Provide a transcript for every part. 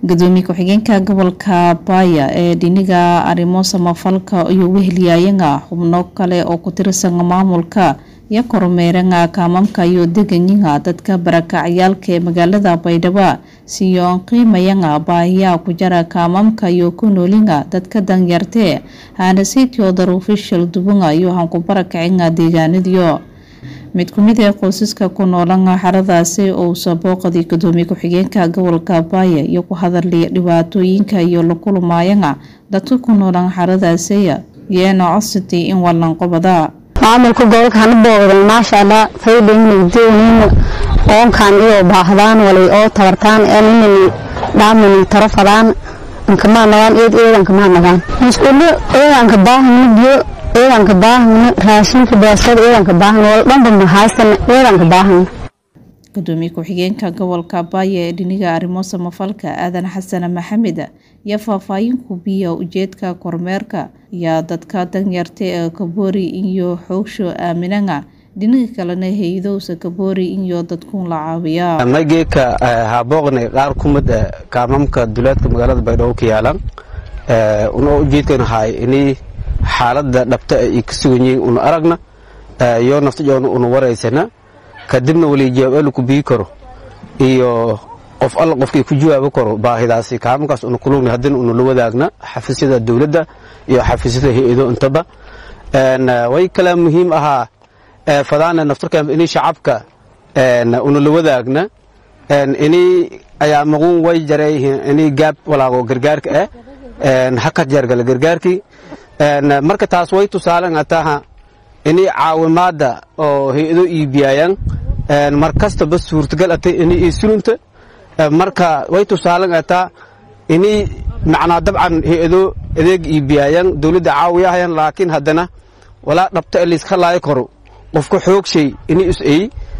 gudoomiye ku-xigeenka gobolka baaya ee dhiniga arrimo samafalka iyo wehelyaayanga xubno kale oo ku tirsan maamulka iyo kormeeranga kaamamka iyo deganyiga dadka barakacyaalka ee magaalada baydhabo siyo qiimayanga baahiyaha ku jara kaamamka iyo ku noolinga dadka danyartee haanasiitio daruufishal dubunga iyo hanku barakacinga deegaanadiyo mid ku mid ee qoysaska ku noolanga xaradaasi ousa booqadii gudoomiye ku-xigeenka gobolka baaya iyo ku hadalaya dhibaatooyinka iyo la kulmaayanga dadka ku noolan xaradaasiya yeena codsatay in walanqobada maamulka gobolka hana booqdan maasha allah faydhaynagdoonina oonkan iyo baahdaan walay oo tabartaan eninani dhaamani tarafadaan ankamaa nagaan eed eedankamaa nagaan masquulo eedanka baahana biyo eedanka baahana raashinka beesada eedanka baahana wal dhanba mahaysana eedanka baahana gudoomiye ku-xigeenka gobolka baaya ee dhiniga arrimo samafalka aadan xasan maxamed iyo faahfaahin kubiya ujeedka kormeerka iyo dadka danyarta ee kaboori iyo xoogsho aaminanga dhinaga kalena hay-adowsa kaboori iyo dadkuun la caawiya maygeeka haabooqnay qaar kumid kaamamka duleedka magaalada baydhabo ka yaalan una ujeedkan ahay inay xaalada dhabta ay ka sugan yihiin una aragna iyo naftajoona una waraysana kadibna wali jawaab ku bii karo iyo qof alla qofkii ku jawaabi karo baahidaasi kaamankaas una kulugna haddina una la wadaagna xafiisyada dowladda iyo xafiisyada hay-ado intaba way kala muhiim ahaa fadaana naftarkan inay shacabka una la wadaagna inay ayaa maquun way jarayhiin inay gaab walaago gargaarka ah hakad jargala gargaarkii marka taas way tusaalan ataha inay caawimaada oo hay-ado iibiyayaan mar kastaba suurtagal atay inay isulunta marka way tusaalan ataa inay macnaa dabcan hay-ado adeeg iibiyayaan dowladda caawiyahayaan laakiin haddana walaa dhabta e layska laayo karo qofka xoogshay inay is-ay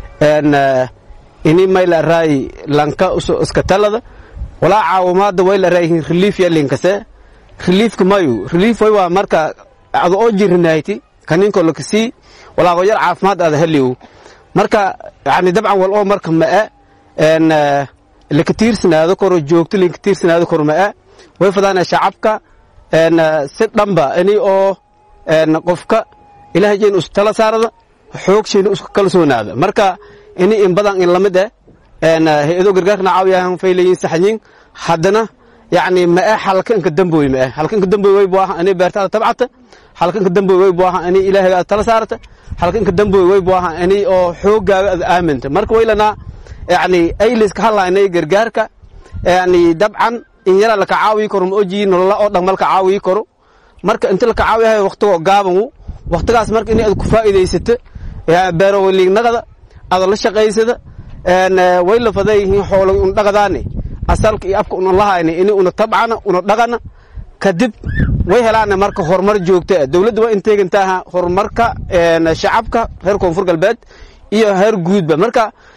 inay mayla raayi lanka iska talada walaa caawimaada way la raayihiin relief ya linkase reliefka mayu relief way waa marka ada oo jirinayti kaninko lakasii walaago yar caafimaad aada heliw marka yani dabcan wal oo marka ma'e laka tiirsanaado koro joogto linka tiirsanaado koro ma'e way fadaana shacabka si dhanba inay oo qofka ilahay jeen us tala saarada xoogshayna isku kalsoonaada marka inay in badan in lamid eh hay-ado gargaarkana caawiyahan faylayin saxyin haddana yani ma'e halkanka damboy ma'e halkanka damboy way buu ahaa inay beertaada tabcata halkanka damboy way buu ahaa inay ilaahayga aad tala saarata halkanka damboy way buu ahaa inay oo xooggaaga aad aaminta marka waylanaa yani ayliska hadlaynay gargaarka yani dabcan in yara laka caawiyi karo ma ojiyi nolola oo dhan malka caawiyi karo marka inta laka caawiyahay waqtigoo gaaban waqtigaas marka in aad ku faa'iidaysata beerowaliignagada aada la shaqaysada way la fadayihiin xoolo un dhaqadaane asalka iyo afka una lahayna ini una tabcana una dhaqana kadib way helaana marka horumar joogta dowladda waa inteegantaaha horumarka shacabka reer koonfur galbeed iyo heer guudba marka